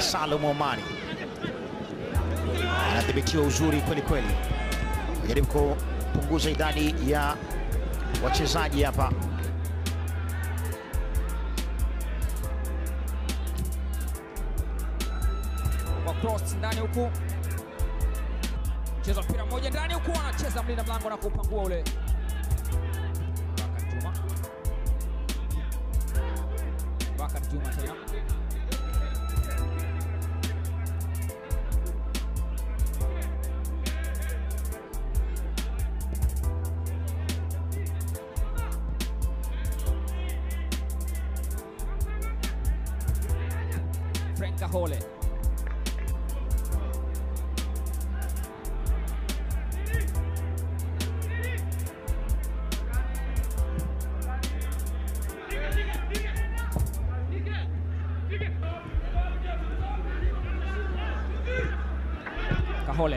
Salum Omari anadhibitiwa uzuri kweli kweli, ajaribu kupunguza idadi ya wachezaji hapa. kwa cross ndani huku, cheza mpira mmoja ndani huku, anacheza mlinda mlango na kupangua ule Bakar Juma. Bakar Juma tena Frank Kahole Kahole.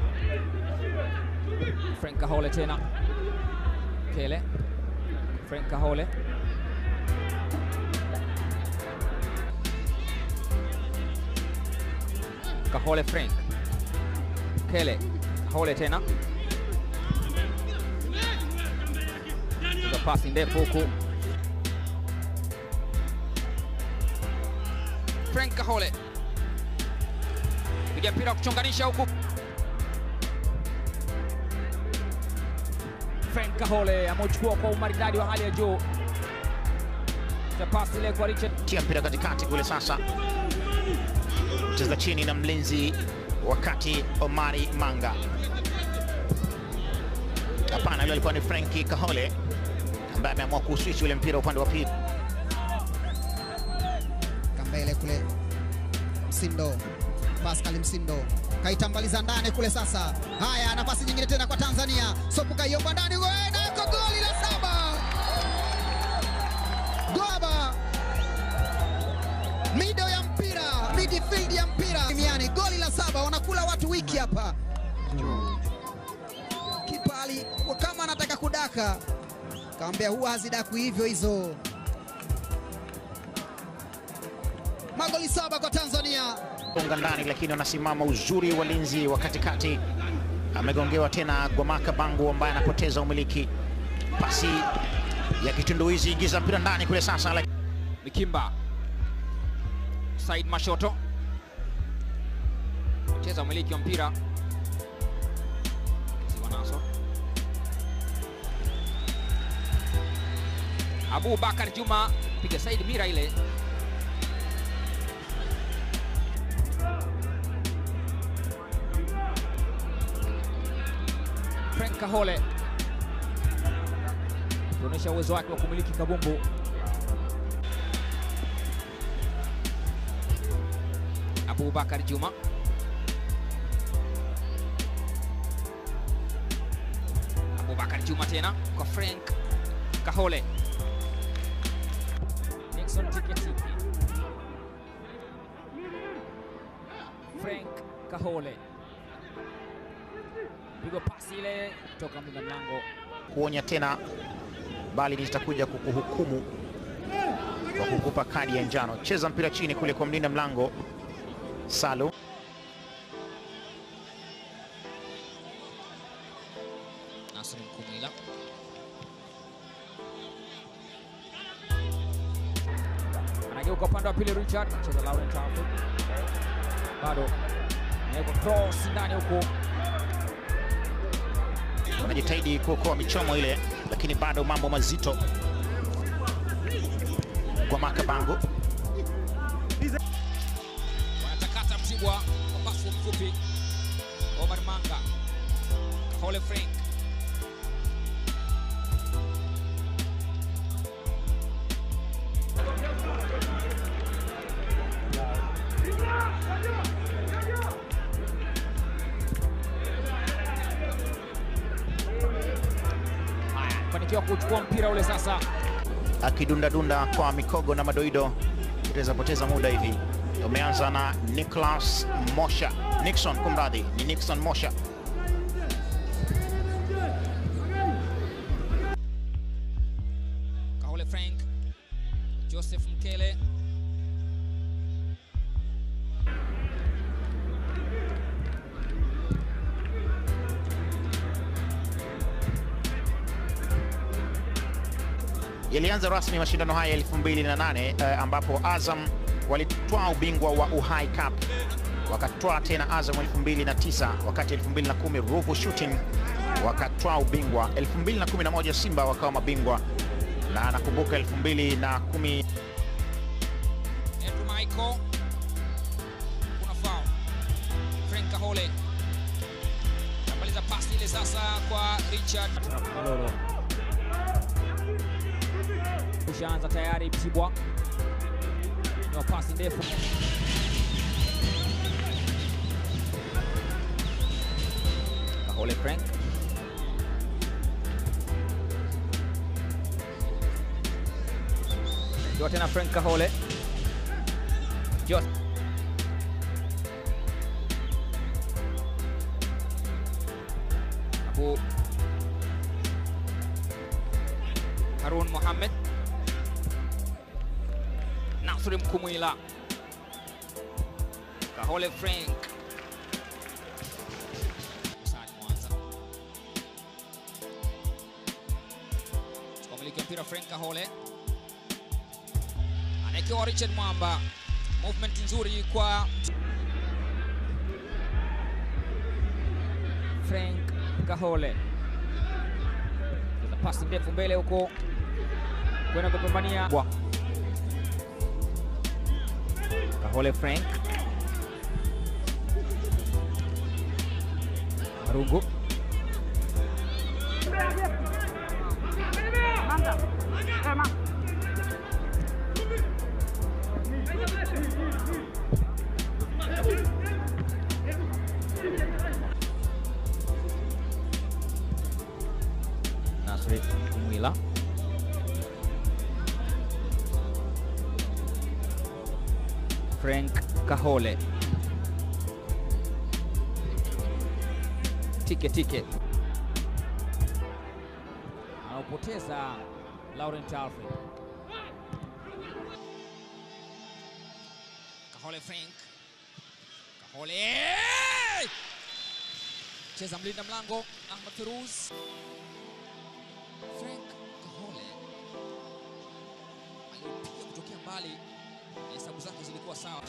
Frank Kahole tena. Kele. Frank Kahole. Kahole Frank. Kele. Kahole tena. Piga pasi ndefu huku. Frank Kahole. Piga mpira wa kuchonganisha huku. Frank Kahole ameuchukua kwa umaridadi wa hali ya juu. Cha pasi ile kwa Richard tia mpira katikati kule sasa, cheza chini na mlinzi wakati Omari Manga. Hapana, yule alikuwa ni Frenki Kahole ambaye ameamua kuswichi ule mpira upande wa pili. Kambele kule Msindo, Pascal Msindo kaitambaliza ndani kule. Sasa haya, nafasi nyingine tena kwa Tanzania, Sopu kaiomba ndani, we, na iko goli la saba. Gwaba mido ya mpira, midfield ya mpira duniani, goli la saba, wanakula watu wiki hapa. Kipa alikuwa kama anataka kudaka, kaambia huwa hazidaku hivyo hizo. Magoli saba kwa Tanzania. Gonga ndani, lakini wanasimama uzuri walinzi wa katikati. Amegongewa tena Gwamaka Bangu ambaye anapoteza umiliki. Pasi ya kitunduizi, ingiza mpira ndani kule sasa, lakini Mikimba. Said Mashoto. Cheza umiliki wa mpira. Siwa naso. Abu Bakar Juma piga Said mira ile. Frank Kahole kuonyesha uwezo wake wa kumiliki kabumbu. Abubakar Juma Abubakar Juma tena kwa Frank Kahole Nixon Tiketiki Frank Kahole pigo pasi ile toka mlinda mlango kuonya tena, bali nitakuja kukuhukumu kwa kukupa kadi ya njano. Cheza mpira chini kule kwa mlinda mlango Salu. Nasri Mkumwila anageuka upande wa pili, Richard cheza Laurent Tafu, bado anaweka cross ndani huku, wanajitahidi kuokoa michomo ile, lakini bado mambo mazito kwa Makabangu. wanatakata Mtibwa kwa pasi mfupi, Omar Manga, Kahole Frank Haya, fanikiwa kuchukua mpira ule sasa. akidundadunda kwa mikogo na madoido, itaweza poteza muda hivi. Umeanza na Nicholas Mosha, Nixon, kumradhi, ni Nixon Mosha. Kahole Frank, Joseph Mkele, Yalianza rasmi mashindano haya 2008 eh, ambapo Azam walitwaa ubingwa wa Uhai Cup, wakatwaa tena Azam 2009, wakati 2010 Ruvu Shooting wakatwaa ubingwa, 2011 Simba wakawa mabingwa, na nakumbuka 2010 Andrew Michael. Kuna foul. Frank Kahole. Anamaliza pasi ile sasa kwa Richard. Malolo. Ushaanza tayari Mtibwa. Ni pasi ndefu. Kahole Frank. Ndio tena Frank Kahole. Jos. Abu Harun Mohamed. Nasri Mkumwila. Kahole Frank. Sani Mwanza. Chukua miliki wa mpira Frank Kahole anaekewa Richard Mwamba, movement nzuri kwa Frank Kahole, pasi ndefu mbele huko kwenda kupambania Bwa. Kahole Frank Marungu Nasri Mwila Frank Kahole tike tike anaupoteza Laurent Alfred Kahole Frank Kahole cheza mlinda mlango Ahmad Firuz Frank Kahole alipiga kutokea mbali, hesabu zake zilikuwa sawa.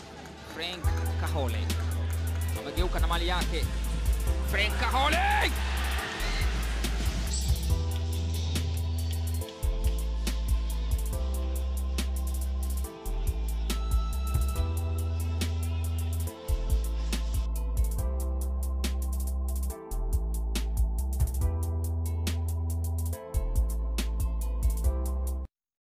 Frank Kahole amegeuka na mali yake. Frank Kahole